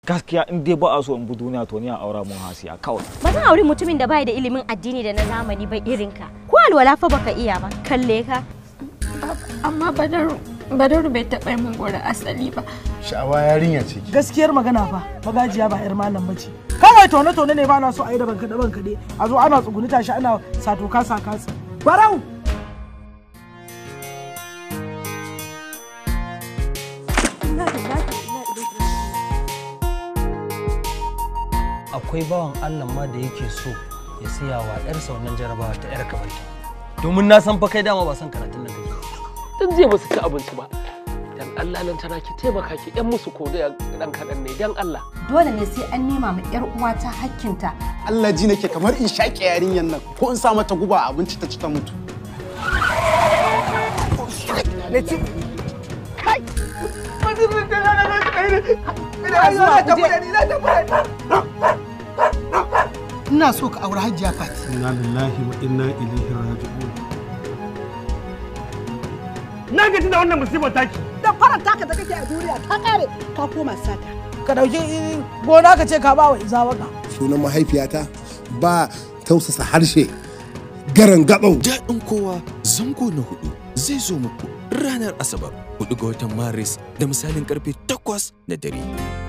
gaskiya in dai ba a so in bi duniya to ni a aura mun hasiya kawai ba zan auri mutumin da bai da ilimin addini da na zamani ba irin ka ko alwala fa baka iya ba kalle ka amma badaru badaru bai taɓa min gora asali ba sha'awa yarinya ce ki gaskiyar magana fa magajiya ba yar malam bace kawai tone tone ne ba na so a yi da banka da banka dai a zo ana tsuguni tashi ana sato kasa kasa barau akwai bawan Allah ma da yake so ya siya wa ƴarsa wannan jarabawa ta ƴar kamar ta domin na san fa kai dama ba san karatun nan kake tun zai ba su ci abinci ba dan Allah nan tana ki taimaka ki yan musu ko da dan kaɗan ne dan Allah dole ne sai an nema ma yar uwata hakkinta Allah ji nake kamar in shaƙe yarinyan nan ko in sa mata guba a abinci ta ci ta mutu ina so ka aure hajjiya fati inna lillahi wa inna ilaihi raji'un na gaji da wannan musibar taki da faranta ka da kake a duniya ka kare ka koma sata ka dauki gona ka ce ka ba wa izawaka sunan mahaifiyata ba tausasa harshe garan gaɓau daɗin kowa zango na hudu zai zo muku ranar asabar 4 ga watan maris da misalin karfe 8 na dare